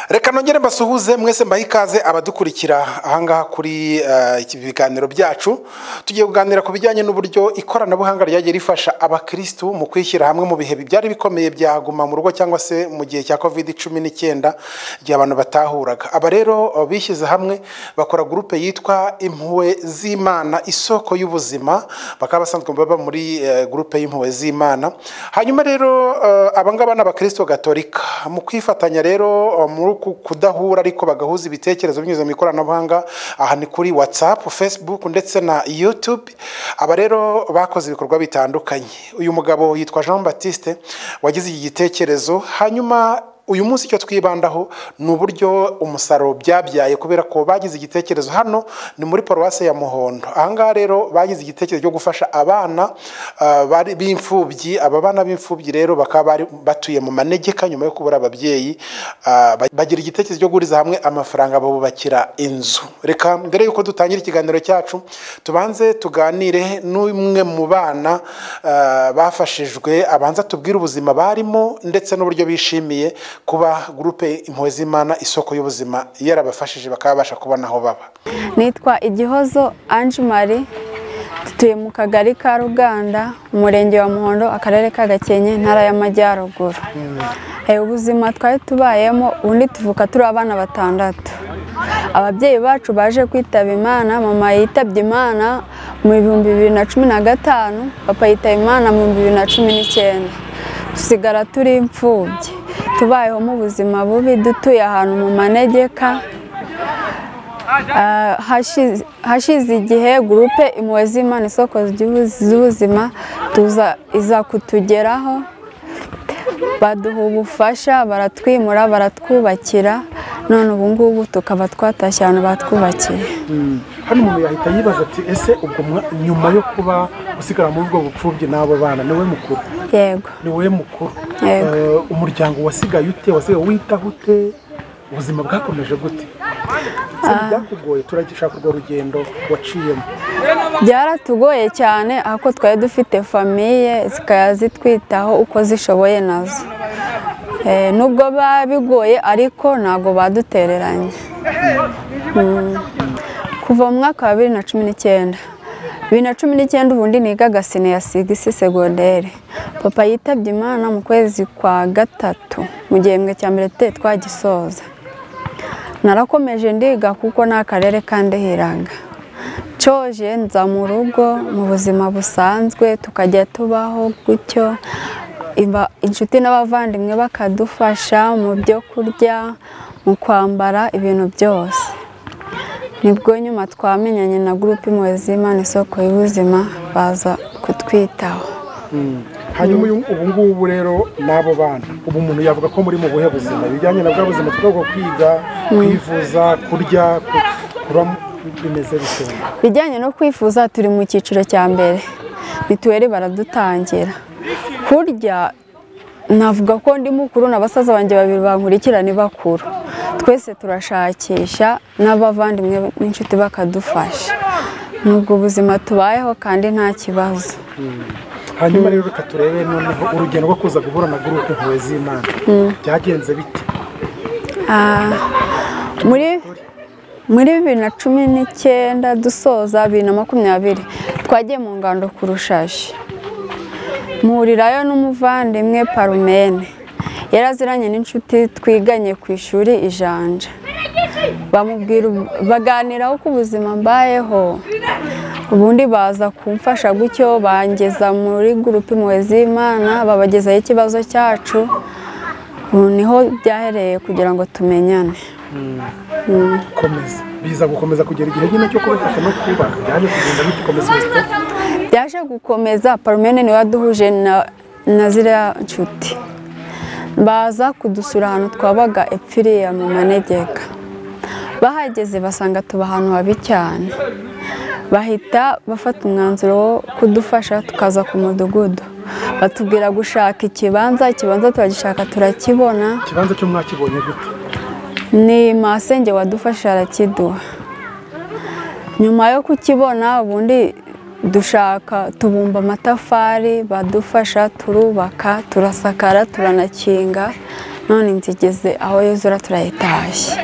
reka nongere mbasuhuze mwese mbahe ikaze abadukurikira ahangaha kuri eh, iki biganiro byacu tugiye kuganira ku bijyanye n'uburyo ikoranabuhanga ryagiye rifasha abakirisitu mu kwishyira hamwe mu bihe byari bikomeye bya guma mu rugo cyangwa se mu gihe cya covid cumi n'icyenda igihe abantu batahuraga aba rero eh, bishyize hamwe bakora gurupe yitwa impuhwe z'imana isoko y'ubuzima bakaba basanzwe baba muri eh, gurupe y'impuhwe z'imana hanyuma rero eh, abangaba ni abakristo gatolika mu kwifatanya rero eh, muri uku kudahura ariko bagahuza ibitekerezo binyuze mu ikoranabuhanga aha ni kuri watsapu facebook ndetse na youtube aba rero bakoze ibikorwa bitandukanye uyu mugabo yitwa jean batiste wagize iki gitekerezo hanyuma uyu munsi icyo twibandaho ni uburyo umusaruro byabyaye kubera ko bagize igitekerezo hano ni muri paruwasi ya muhondo ahangaha rero bagize igitekerezo cyo gufasha abana ah, bari- b'imfubyi aba bana b'imfubyi rero bakaba bari batuye mu manegeka nyuma yo kubura ababyeyi ah, ba- bagira igitekerezo cyo guhuriza hamwe amafaranga babubakira inzu reka mbere yuko dutangira ikiganiro cyacu tubanze tuganire n'umwe mu bana ah, bafashijwe abanza tubwire ubuzima barimo ndetse n'uburyo bishimiye kuba gurupe impuhwe z'imana isoko y'ubuzima yarabafashije bakaba babasha kubona aho baba nitwa igihozo ange marie dutuye mu kagari ka ruganda umurenge wa muhondo akarere ka gakenke intara y'amajyaruguru Eh, ubuzima twari tubayemo ubundi tuvuka turi abana batandatu ababyeyi bacu baje kwitaba imana mama yitabye imana mu bihumbi bibiri na cumi na gatanu papa yitaba imana mu bihumbi bibiri na cumi n'icyenda dusigara turi imfubyi tubayeho mu buzima bubi dutuye ahantu mu manegeka Ah, hashize- hashize igihe gurupe impuhwe z'imana isoko ry'ubu- z'ubuzima tuza iza kutugeraho baduha ubufasha baratwimura baratwubakira none ubu ngubu tukaba twatashye ahantu batwubakiye hano umuntu yahita yibaza ati ese ubwo mwa- nyuma yo kuba usigara muri ubwo bupfubyi n'abo bana ni we mukuru yego ni wowe mukuru Yego. Eh, umuryango wasigaye ute wasigaye witaho ute ubuzima bwakomeje gute Se ntibyakugoye turagishaka urwo rugendo waciyemo byaratugoye cyane ahubwo twari dufite famiye zikajya zitwitaho uko zishoboye nazo Eh, nubwo biba bigoye ariko ntabwo badutereranye Mm. kuva mu mwaka wa bibiri na cumi n'icyenda bibiri na cumi n'icyenda ubundi nigaga sine ya sigisi segonderi papa yitabye imana mu kwezi kwa gatatu mu gihembwe cya mbere tutari twagisoza narakomeje ndiga kuko ni akarere kandihiraga coje nza mu rugo mu buzima busanzwe tukajya tubaho gutyo Iba- inshuti n'abavandimwe bakadufasha mu byo kurya mu kwambara ibintu byose nibwo nyuma twamenyanye na gurupe impuhwe z'imana isoko y'ubuzima baza kutwitaho hanyuma uyu- ubu ngubu rero n'abo bana ubu umuntu yavuga ko muri mu buhe buzima ibijyanye na bwa buzima twagomba kwiga kwivuza kurya ku- kuba bimeze bitewe bijyanye no kwifuza turi mu cyiciro cya mbere mituweli baradutangira kurya navuga ko ndi mukuru na basaza banjye babiri bankurikirana bakuru twese turashakisha n'abavandimwe n'inshuti bakadufasha ni ubwo buzima tubayeho kandi nta kibazo hanyuma rero reka turebe noneho urugendo rwo kuza guhura na gurupe impuhwe z'imana byagenze bite Ah, muri muri bibiri na cumi n'icyenda dusoza bibiri na makumyabiri twagiye mu ngando ku rushashi mpurirayo n'umuvandimwe parumene yari aziranye n'inshuti twiganye ku ishuri ijanja bamubwira ubu- baganiraho ku buzima mbayeho ubundi baza kumfasha gutyo bangeza muri gurupe impuhwe z'imana babagezaho ikibazo cyacu ubu niho byahereye kugira ngo tumenyane komeza biza gukomeza kugera igihe nyine cyo kubafasha no kubaka byaje kugenda bite komeza ubuzima byaje gukomeza parumene niwe waduhuje na, na ziriya nshuti baza kudusura ahantu twabaga epfiriya mu manegeka bahageze basanga tuba ahantu habi cyane bahita bafata umwanzuro wo kudufasha tukaza ku mudugudu batubwira gushaka ikibanza ikibanza turagishaka turakibona ikibanza cyo mwakibonye gute ni masenge wadufasha arakiduha nyuma yo kukibona ubundi dushaka tubumba amatafari badufasha turubaka turasakara turanakinga none inzu igeze aho yuzura turayitashye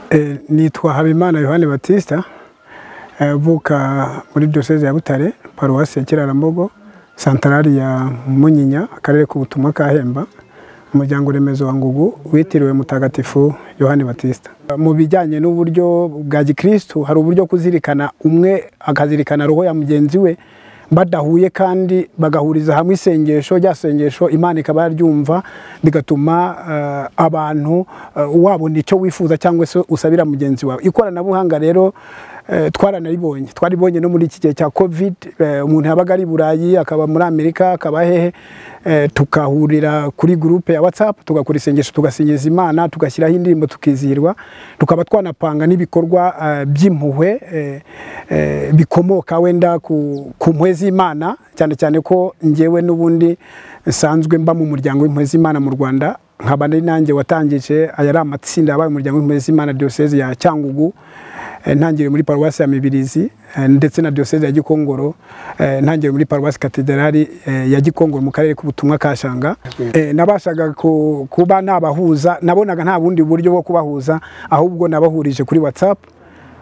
Eh, nitwa habimana yohani batista eh, uvuka muri diyoseze ya butare paruwasi ya kirarambogo santarari ya munyinya akarere k'ubutumwa ka hemba umuryango remezo wa ngugu witiriwe mutagatifu yohani batista mu bijyanye n'uburyo bwa gikristu hari uburyo kuzirikana umwe akazirikana roho ya mugenzi we badahuye kandi bagahuriza hamwe isengesho rya sengesho imana ikaba yaryumva bigatuma eh, abantu eh, wabona icyo wifuza cyangwa se usabira mugenzi wawe ikoranabuhanga rero eh, twaranaribonye twaribonye no muri iki gihe cya covid eh, umuntu yabaga ari i burayi akaba muri amerika akaba hehe eh, tukahurira kuri gurupe ya whatsapp tugakora isengesho tugasingiza imana tugashyiraho indirimbo tukizihirwa tukaba twanapanga n'ibikorwa eh, by'impuhwe eh, eh, bikomoka wenda ku, ku mpuhwe z'imana cyane cyane ko ngewe n'ubundi nsanzwe mba mu muryango w'impuhwe z'imana mu rwanda nkaba ari nanjye watangije aya ari amatsinda yabaye umuryango w'impuhwe z'imana diyoseze ya cyangugu eh, ntangiriye muri paruwasi ya mibirizi eh, ndetse na diyoseze ya gikongoro eh, ntangiriye muri paruwasi katedrali eh, ya gikongoro mu karere k'ubutumwa ka shanga eh, nabashaga ku- kuba nabahuza nabonaga nta bundi buryo bwo kubahuza ahubwo nabahurije kuri whatsapp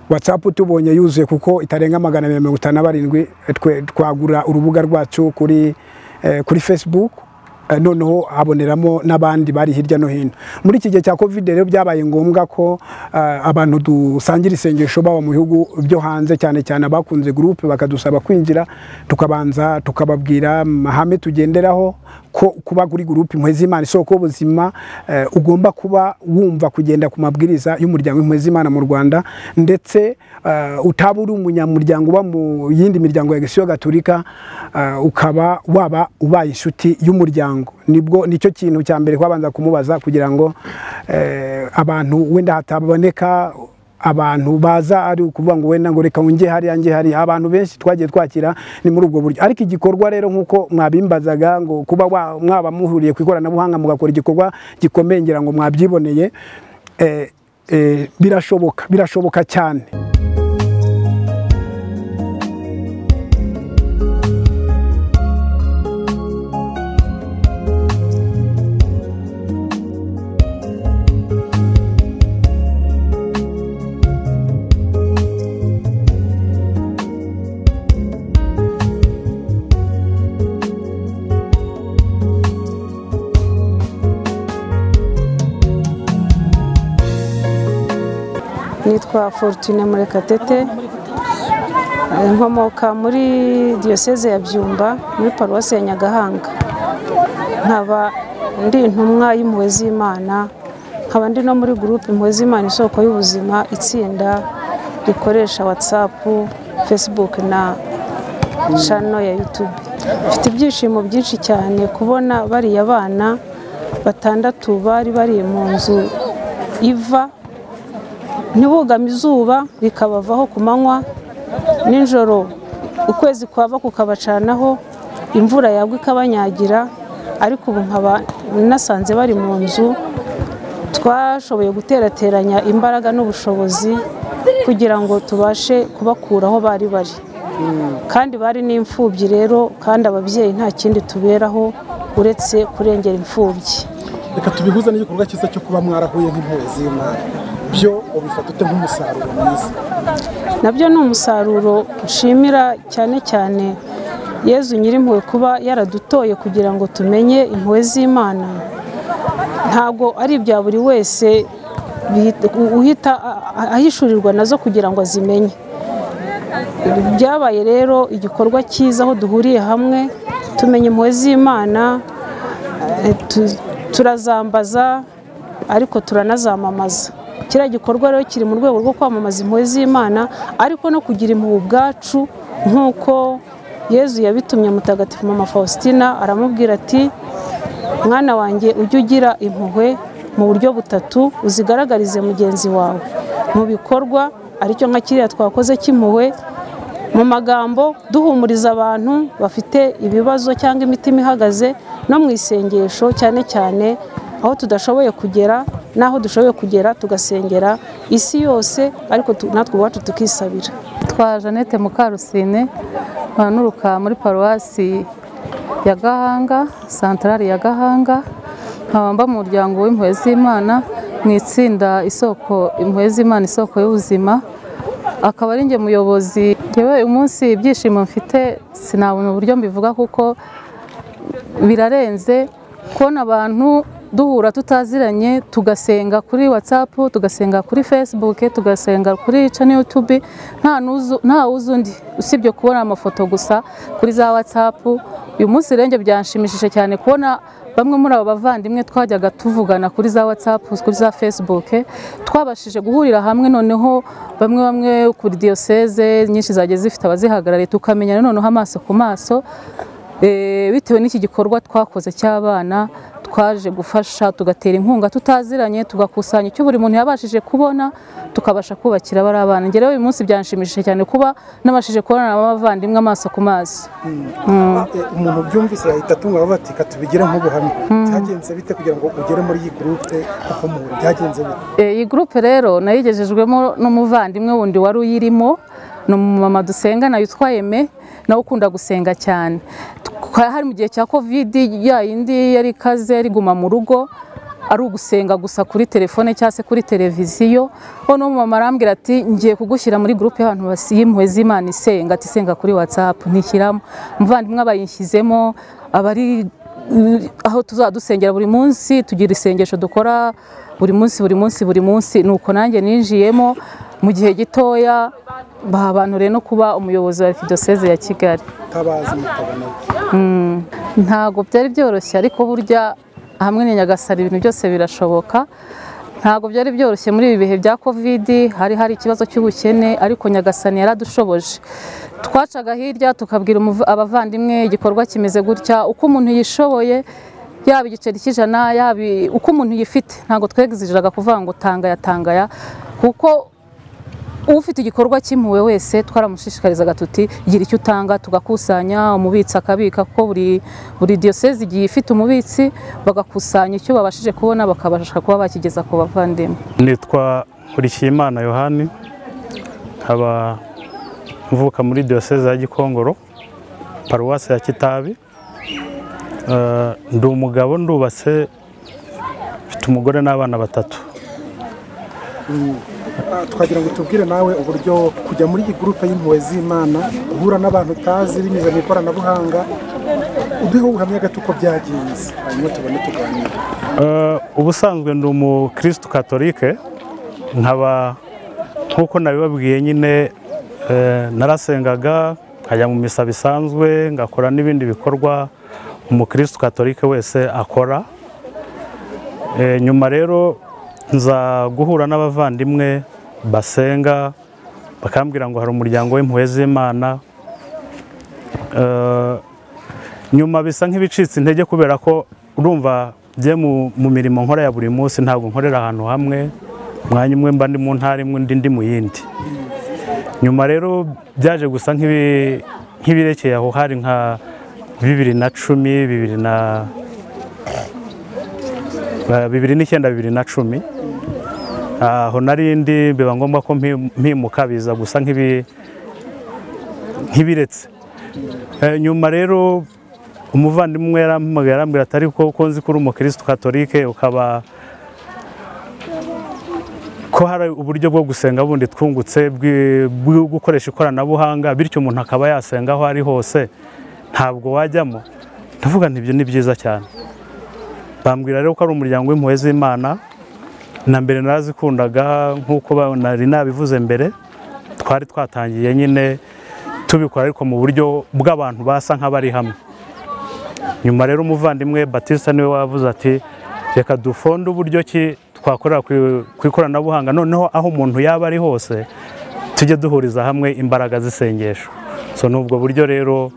watsapu tubonye yuzuye kuko itarenga magana abiri na mirongo itanu na barindwi twe- twagura urubuga rwacu kuri eh, kuri facebook Eh, noneho haboneramo n'abandi bari hirya no hino muri iki gihe cya covid rero byabaye ngombwa ko eh, abantu dusangira isengesho baba mu bihugu byo hanze cyane cyane abakunze gurupe bakadusaba kwinjira tukabanza tukababwira amahame tugenderaho ko kuba kuri gurupe impuhwe z'imana isoko y'ubuzima eh, ugomba kuba wumva kugenda ku mabwiriza y'umuryango w'impuhwe z'imana mu rwanda ndetse eh, utaba uri umunyamuryango uba mu yindi miryango ya gisiyo gaturika eh, ukaba waba ubaye inshuti y'umuryango nibwo nicyo kintu cya mbere kwabanza kumubaza kugira ngo eh, abantu wenda hataboneka abantu baza ari ukuvuga ngo wenda ngo reka nge hariya nge hariya abantu benshi twagiye twakira ni muri ubwo buryo ariko igikorwa rero nk'uko mwabimbazaga ngo kuba wa- mwaba muhuriye ku ikoranabuhanga mugakora igikorwa gikomeye ngira ngo mwabyiboneye eh, eh, birashoboka birashoboka cyane nitwa fortune murekatete Eh, nkomoka muri diyoseze ya byumba muri paruwasi ya nyagahanga nkaba ndi intumwa y'impuhwe z'imana nkaba ndi no muri gurupe impuhwe z'imana isoko y'ubuzima itsinda rikoresha watsapu fesibuke na shano ya yutube mfite ibyishimo byinshi cyane kubona bariya bana batandatu bari bari mu nzu iva ntibugame izuba bikabavaho ku manywa nijoro ukwezi kwava kukabacanaho imvura yagwa ikabanyagira ariko ubu nkaba nasanze bari mu nzu twashoboye guterateranya imbaraga n'ubushobozi kugira ngo tubashe kubakura aho bari bari kandi bari n'imfubyi rero kandi ababyeyi nta kindi tuberaho uretse kurengera imfubyi reka tubihuze n'igikorwa cyiza cyo kuba mwarahuye nk'impuhwe z'imana byo ubifata ute nk'umusaruro mwiza nabyo ni umusaruro nshimira cyane cyane yezu nyir'impuhwe kuba yaradutoye kugira ngo tumenye impuhwe z'imana ntabwo ari ibya buri wese bihita- uhita a- a- ahishurirwa nazo kugira ngo azimenye byabaye rero igikorwa cyiza aho duhuriye hamwe tumenya impuhwe z'imana eh, tu- turazambaza ariko turanazamamaza kiriya gikorwa rero kiri mu rwego rwo kwamamaza impuhwe z'imana ariko no kugira impuhwe ubwacu nk'uko yezu yabitumye mutagatifu mama faustina aramubwira ati mwana wanjye ujye ugira impuhwe mu buryo butatu uzigaragarize mugenzi wawe mu bikorwa aricyo nka kiriya twakoze cy'impuhwe mu magambo duhumuriza abantu bafite ibibazo cyangwa imitima ihagaze no mu isengesho cyane cyane aho tudashoboye kugera n'aho dushoboye kugera tugasengera isi yose ariko tu- natwe ubwacu tukisabira twa jeannette mukarusine nkanuruka muri paruwasi ya gahanga santarari ya gahanga nkaba mba mu muryango w'impuhwe z'imana mu itsinda isoko impuhwe z'imana isoko y'ubuzima akaba ari njye muyobozi yewe uyu munsi ibyishimo mfite sinabona uburyo mbivuga kuko birarenze kubona abantu duhura tutaziranye tugasenga kuri whatsapp tugasenga kuri facebook tugasenga kuri channel youtube nta nuzu- nta wuzi undi usibye kubona amafoto gusa kuri za whatsapp uyu munsi rero njye byanshimishije cyane kubona bamwe muri abo bavandimwe twajyaga tuvugana kuri za whatsapp kuri za facebook twabashije guhurira hamwe noneho bamwe bamwe kuri diyoseze nyinshi zagiye zifite abazihagarariye tukamenyana noneho amaso ku maso Eh, bitewe n'iki gikorwa twakoze cy'abana twaje gufasha tugatera inkunga tutaziranye tugakusanya icyo buri muntu yabashije kubona tukabasha kubakira bari abana njye rero uyu munsi byanshimishije cyane kuba nabashije kubonana n'abavandimwe amaso ku maso umuntu byumvise yahita atunga avuga ati katubigire nk'ubuhamya byagenze bite kugira ngo ugere muri iyi gurupe kuko mu byagenze bite Eh, iyi gurupe rero nayigejejwemo n'umuvandimwe wundi wari uyirimo ni umumama dusenga nayo witwa Aime, nawe ukunda gusenga cyane Twa- hari mu gihe cya kovidi ya yindi yari ikaze yari iguma mu rugo ari ugusenga gusa kuri telefone cyangwa se kuri televiziyo noneho umumama arambwira ati ngiye kugushyira muri gurupe y'abantu basi- y'impuhwe z'imana isenga ati senga kuri watsapu ntishyiramo umuvandimwe abayishyizemo abari aho tuzajya dusengera buri munsi tugira isengesho dukora buri munsi buri munsi buri munsi ni uko nanjye ninjiyemo mu gihe gitoya bahabanuriye no kuba umuyobozi wa arikidoseze ya kigali tabazi mutabona ntabwo byari byoroshye ariko burya hamwe na nyagasari ibintu byose birashoboka ntabwo byari byoroshye muri ibi bihe bya kovidi hari hari ikibazo cy'ubukene ariko nyagasani yaradushoboje twacaga hirya tukabwira umuv- abavandimwe igikorwa kimeze gutya uko umuntu yishoboye yaba igiceri cy'ijana yaba i- uko umuntu yifite ntabwo twegiziraga kuvuga ngo tangaya tangaya kuko ufite igikorwa cy'impuhwe wese twaramushishikarizaga tuti gira icyo utanga tugakusanya umubitsi akabika ko buri buri diyoseze igiye ifite umubitsi bagakusanya icyo babashije kubona bakabasha kuba bakigeza ku bavandimwe nitwa nkurikiyimana yohani nkaba mvuka muri diyoseze ya gikongoro paruwasi ya kitabi Eh, ndi umugabo ndubatse mfite umugore n'abana batatu twagira ngo tubwire nawe uburyo kujya muri iyi gurupe y'impuhwe z'imana guhura n'abantu utazi binyuze mu ikoranabuhanga uduhe ubuhamya gato uko byagenze hanyuma tubone tuganire Eh, ubusanzwe ndi umukirisitu katolike nkaba nk'uko nabibabwiye nyine eh, narasengaga nkajya mu misa bisanzwe ngakora n'ibindi bikorwa umukirisitu katolike wese akora Eh, nyuma rero nza guhura n'abavandimwe basenga bakambwira ngo hari umuryango w'impuhwe z'imana Eh, nyuma bisa nk'ibicitse intege kubera ko urumva bye mu mirimo nkora ya buri munsi ntabwo nkorera ahantu hamwe umwanya umwe mba ndi mu ntara imwe undi ndi mu yindi nyuma rero byaje gusa nk'ibi- nk'ibirekeye aho hari nka bibiri na cumi bibiri na eh, bibiri n'icyenda bibiri na cumi aho nari ndi biba ngombwa ko mpi- mpimuka biza gusa nk'ibi- nk'ibiretse Eh, nyuma rero umuvandimwe yarampamagaye arambwira ati ariko uko nzi ko uri umukirisitu katolike ukaba ko hari uburyo bwo gusenga bundi twungutse bwi- bwo gukoresha ikoranabuhanga bityo umuntu akaba yasenga aho ari hose ntabwo wajyamo ndavuga nti ibyo ni byiza cyane bambwira rero ko ari umuryango w'impuhwe z'imana na mbere narazikundaga nk'uko ba- nari nabivuze mbere twari twatangiye nyine tubikora ariko mu buryo bw'abantu basa nk'abari hamwe nyuma rero umuvandimwe batista niwe wavuze ati reka dufonde uburyo ki twakorera ku- ku ikoranabuhanga noneho aho umuntu yaba ari hose tujye duhuriza hamwe imbaraga z'isengesho so ni ubwo buryo rero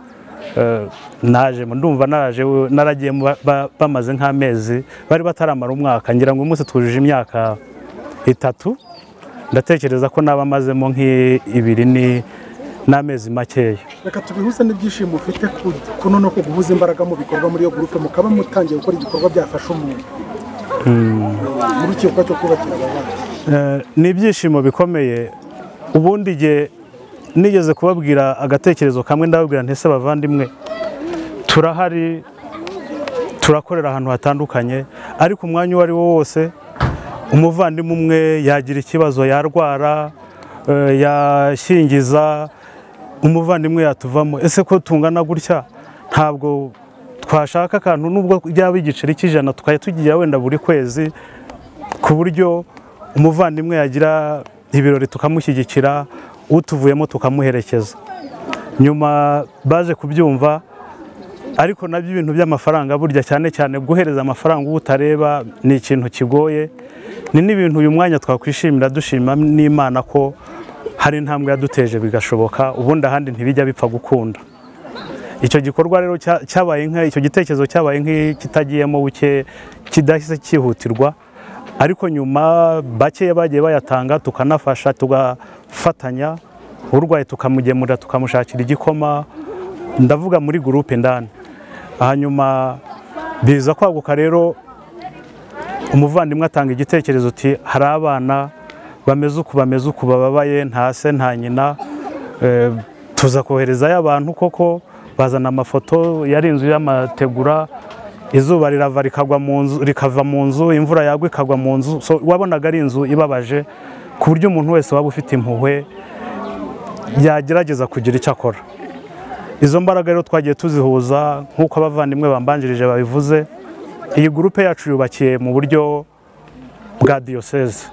eh, naje ndumva naraje naragiye mu ba- ba- bamaze nk'amezi bari bataramara umwaka ngira ngo umunsi twujuje imyaka itatu ndatekereza ko naba amazemo nk'ibiri ni- n'amezi makeya reka tubihuze n'ibyishimo ufite ku- ku no ko guhuza imbaraga mu bikorwa muri iyo gurupe mukaba mutangiye gukora igikorwa byafasha umuntu muri iki gikorwa cyo kubakira abana Eh, ni ibyishimo bikomeye ubundi igihe nigeze kubabwira agatekerezo kamwe ndababwira ntese bavandimwe turahari turakorera ahantu hatandukanye ariko umwanya uwo ari wo wose umuvandimwe umwe yagira ikibazo yarwara eh, yashyingiza umuvandimwe yatuvamo ese ko tungana gutya ntabwo twashaka akantu nubwo byaba igiceri cy'ijana tukajya tugira wenda buri kwezi ku buryo umuvandimwe yagira ibirori tukamushyigikira utuvuyemo tukamuherekeza nyuma baje kubyumva ariko nabyo ibintu by'amafaranga burya cyane cyane guhereza amafaranga uwo utareba ni ikintu kigoye ni n'ibintu uyu mwanya twakwishimira dushima n'imana ko hari intambwe yaduteje bigashoboka ubundi ahandi ntibijya bipfa gukunda icyo gikorwa rero cya- cyabaye nka icyo gitekerezo cyabaye nk'ikitagiyemo buke kidahise cyihutirwa ariko nyuma bakeya bagiye bayatanga tukanafasha tugafatanya urwaye tukamugemurira tukamushakira igikoma ndavuga muri gurupe ndani hanyuma biza kwaguka rero umuvandimwe atanga igitekerezo uti hari abana bameze uku bameze uku bababaye nta se nta nyina Eh, tuza koherezayo abantu koko bazana amafoto yari inzu y'amategura izuba rirava rikagwa mu nzu rikava mu nzu imvura yagwa ikagwa mu nzu so wabonaga ari inzu ibabaje ku buryo umuntu wese waba ufite impuhwe yagerageza kugira icyo akora izo mbaraga rero twagiye tuzihuza nk'uko abavandimwe bambanjirije babivuze iyi gurupe yacu yubakiye mu buryo bwa diyoseze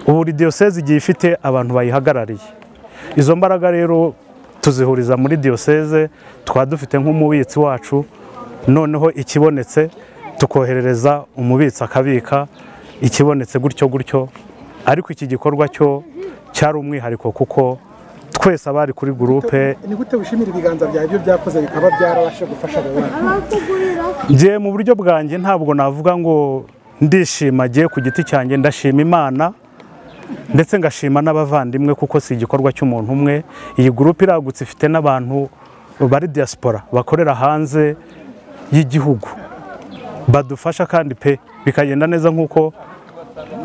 ubu buri diyoseze igiye ifite abantu bayihagarariye izo mbaraga rero tuzihuriza muri diyoseze tukaba dufite nk'umubitsi wacu noneho ikibonetse tukoherereza umubitsi akabika ikibonetse gutyo gutyo ariko iki gikorwa cyo cyari umwihariko kuko twese abari kuri gurupe ni gute wishimira ibiganza byawe ibyo byakoze bikaba byarabasha gufasha abo bana njye mu buryo bwanjye ntabwo navuga ngo ndishima agiye ku giti cyanjye ndashima imana ndetse ngashima n'abavandimwe kuko si igikorwa cy'umuntu umwe iyi gurupe iragutse ifite n'abantu bari diaspora bakorera hanze y'igihugu badufasha kandi pe bikagenda neza nk'uko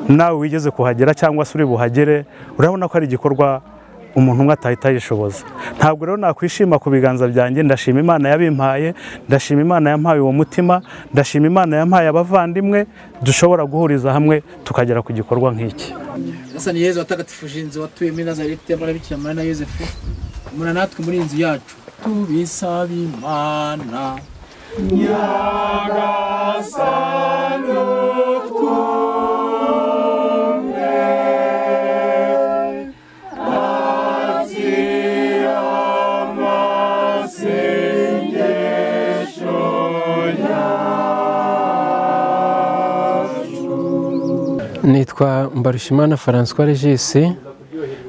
nawe wigeze kuhagera cyangwa se uri buhagere urabona ko ari igikorwa umuntu umwe atahita yishoboza ntabwo rero nakwishima ku biganza byanjye ndashima imana yabimpaye ndashima imana yampaye uwo mutima ndashima imana yampaye abavandimwe dushobora guhuriza hamwe tukagera ku gikorwa nk'iki Sasa ni Yezu watagatifushinze watuye muri Nazareti y'amara Bikira Mariya na Yosefu umuna natwe muri iyi nzu yacu tubisaba Imana nitwa Mbarushimana François Regis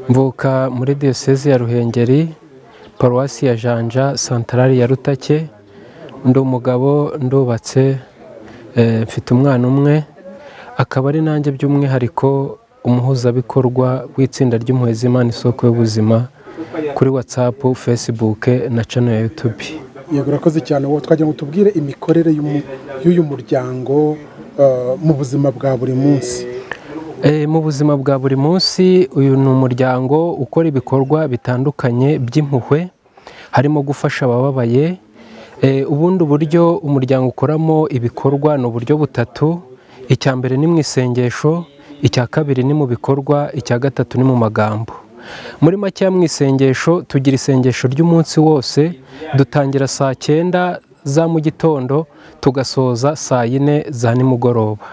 mvuka muri diyoseze ya Ruhengeri paruwasi ya Janja santarari ya Rutake ndi umugabo ndubatse eh, mfite umwana umwe akaba ari nanjye by'umwihariko umuhuzabikorwa w'itsinda ry'impuhwe z'Imana isoko y'ubuzima kuri WhatsApp, Facebook na channel ya YouTube. yego urakoze cyane wowe twagira ngo tubwire imikorere y'umu- y'uyu muryango eh, mu buzima bwa buri munsi Eh, mu buzima bwa buri munsi uyu ni umuryango ukora ibikorwa bitandukanye by'impuhwe harimo gufasha abababaye Eh, ubundi buryo umuryango ukoramo ibikorwa ni uburyo butatu icya mbere ni mu isengesho icya kabiri ni mu bikorwa icya gatatu ni mu magambo muri makeya mu isengesho tugira isengesho ry'umunsi wose dutangira saa cyenda za mu gitondo tugasoza saa yine za nimugoroba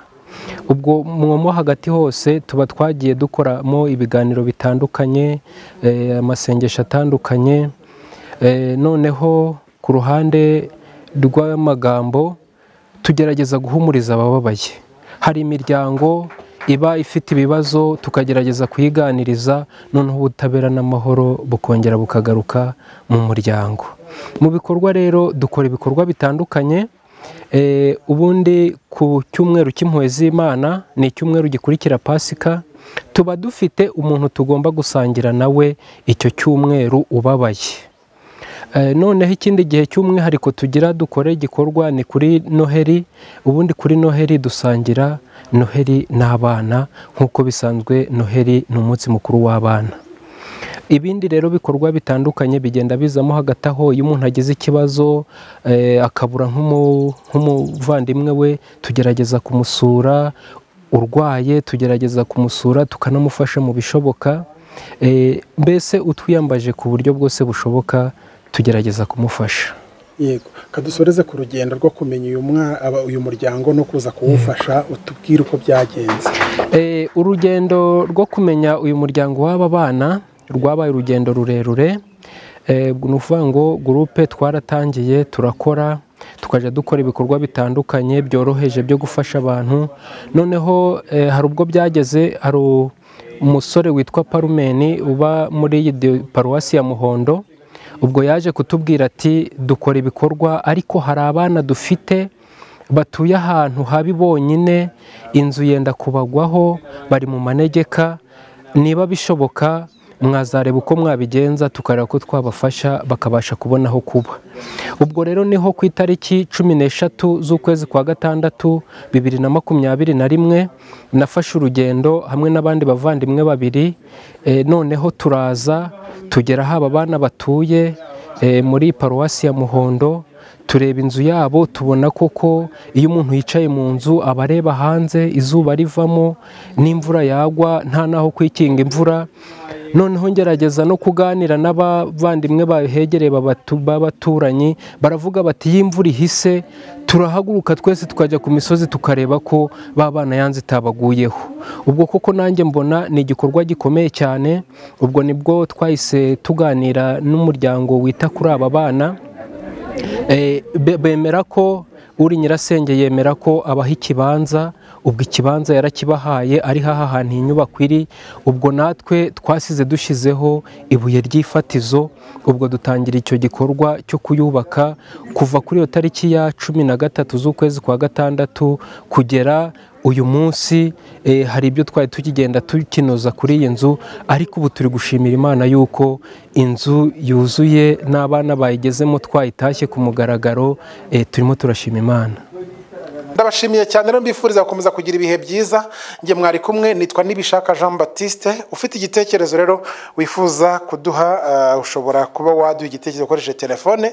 ubwo mwomo hagati hose tuba twagiye dukoramo ibiganiro bitandukanye eh, amasengesho atandukanye Eh, noneho ku ruhande rw'amagambo tugerageza guhumuriza abababaye hari imiryango iba ifite ibibazo tukagerageza kuyiganiriza noneho ubutabera n'amahoro bukongera bukagaruka mu muryango mu bikorwa rero dukora ibikorwa bitandukanye Eh, ubundi ku cyumweru cy'impuhwe z'imana ni icyumweru gikurikira pasika tuba dufite umuntu tugomba gusangira nawe icyo cyumweru ubabaye Eh, noneho ikindi gihe cy'umwihariko tugira dukore igikorwa ni kuri noheri ubundi kuri noheri dusangira noheri n'abana nk'uko bisanzwe noheri ni umunsi mukuru w'abana ibindi rero bikorwa bitandukanye bigenda bizamo hagati aho iyo umuntu agize ikibazo eh, akabura nk'umu- nk'umuvandimwe we tugerageza kumusura urwaye tugerageza kumusura tukanamufasha mu bishoboka Eh, mbese utwiyambaje ku buryo bwose bushoboka tugerageza kumufasha yego kadusoreze ku rugendo rwo kumenya uyu mwa- aba- uyu muryango no kuza kuwufasha utubwire uko byagenze Eh, urugendo rwo kumenya uyu muryango w'aba bana rwabaye urugendo rurerure Eh, ni ukuvuga ngo gurupe twaratangiye turakora tukajya dukora ibikorwa bitandukanye byoroheje byo gufasha abantu noneho eh, hari ubwo byageze hari u- umusore witwa parumeni uba muri iyi dio- paruwasi ya muhondo ubwo yaje kutubwira ati dukora ibikorwa ariko hari abana dufite batuye ahantu habi bonyine inzu yenda kubagwaho bari mu manegeka niba bishoboka mwazareba uko mwabigenza tukareba ko twabafasha bakabasha kubona aho kuba ubwo rero niho ku itariki cumi n'eshatu z'ukwezi kwa gatandatu bibiri na makumyabiri na rimwe nafashe urugendo hamwe n'abandi bavandimwe babiri Eh, noneho turaza tugera aho aba bana batuye eh, muri paruwasi ya muhondo tureba inzu yabo tubona koko iyo umuntu yicaye mu nzu aba areba hanze izuba rivamo n'imvura yagwa nta n'aho kwikinga imvura noneho ngerageza no kuganira n'abavandimwe bahegereye babatu- b'abaturanyi baravuga bati iyo imvura ihise turahaguruka twese tukajya ku misozi tukareba ko ba bana yanze itabaguyeho ubwo koko nanjye mbona ni igikorwa gikomeye cyane ubwo nibwo twahise tuganira n'umuryango wita kuri aba bana Eh, be- bemera ko uri nyirasenge yemera ko abaha ikibanza ubwo ikibanza yarakibahaye ari haha hantu iyi nyubako iri ubwo natwe twasize dushyizeho ibuye ry'ifatizo ubwo dutangira icyo gikorwa cyo kuyubaka kuva kuri iyo tariki ya cumi na gatatu z'ukwezi kwa gatandatu kugera uyu munsi eh, hari ibyo twari tukigenda tukinoza kuri iyi nzu ariko ubu turi gushimira imana yuko inzu yuzuye n'abana bayigezemo twayitashye ku mugaragaro eh, turimo turashima imana ndabashimiye cyane rero mbifuriza gukomeza kugira ibihe byiza njye mwari kumwe nitwa nibishaka jean batiste ufite igitekerezo rero wifuza kuduha eh, ushobora kuba waduha igitekerezo ukoresheje telefone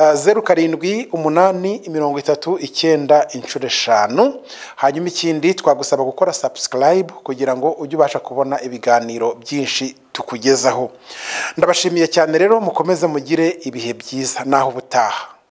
eh, zeru karindwi umunani mirongo itatu icyenda inshuro eshanu hanyuma ikindi twagusaba gukora sabusikarayibu kugira ngo ujye ubasha kubona ibiganiro byinshi tukugezaho ndabashimiye cyane rero mukomeze mugire ibihe byiza naho ubutaha